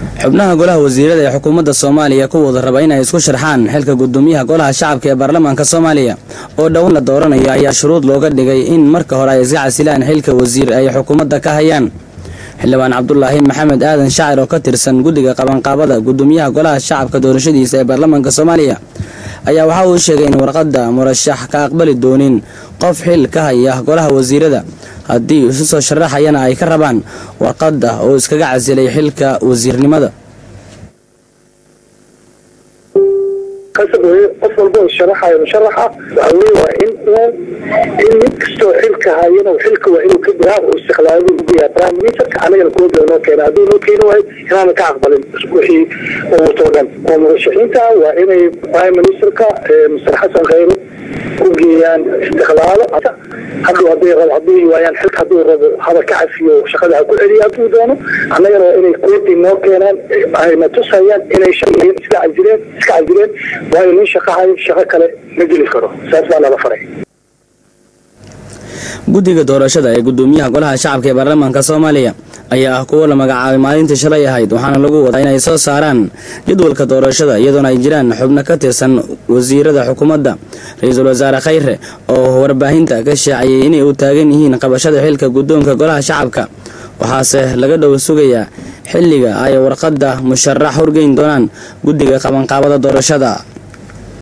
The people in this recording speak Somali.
xubnaha golaha wasiirada ee xukuumadda soomaaliya kuwooda raba inay isku sharxaan xilka gudoomiyaha golaha shacabka ee baarlamaanka soomaaliya oo dhowaan la dooranayo ayaa shuruud looga dhigay in marka hore ay iska casilaan xilka wasiir ay xukuumadda ka hayaan xildhibaan cabdulaahi maxamed aadan shaacir oo ka tirsan guddiga qabanqaabada gudoomiyaha golaha shacabka doorashadiisa ee baarlamaanka soomaaliya ayaa waxa uu sheegay in warqadda murashax ka aqbali doonin qof xil ka haya golaha wasiirada haddii isu soo sharaxayana ay ka rabaan warqadda oo iskaga casilay xilka wasiirnimada qasab weye qof walba oo sharaxayo musharaxa waxa weye waa in uu in mid kastoo xilka hayana xilka waa inuu ka diraa oo istiqlaali udiyaa prime ministerka anagana kooda noo keena hadduu noo keeni waayo inaana ka aqbalin wixii uu wato o dhan oo murashaxiinta waa inay prime ministerka mister xasan khayre u geeyaan istiqlaalo hadhow hadday rabo hadday waayaan xilka hadduu rabo haba ka cafiyo shaqada ha ku celiya hadduu doono annagana waa inay koodi noo keenaan ayna tusayaan inay shaqeeyeen iska casileen iska casileen waayo nin shaqo hayo shaqo kale ma geli karo saas baa nala faray guddiga doorashada ee gudoomiyaha golaha shacabka ee baarlamaanka soomaaliya ayaa ah kuwo la magacaabay maalintii shalay ahayd waxaana lagu wadaa inay soo saaraan jadwalka doorashada iyadoona ay jiraan xubno ka tirsan wasiirada xukuumadda ra-iisul wasaare khayre oo warbaahinta ka shaaciyey inay u taagan yihiin qabashada xilka guddoonka golaha shacabka waxaase laga dhow sugayaa xilliga ay warqadda musharax horgeyn doonaan guddiga qabanqaabada doorashada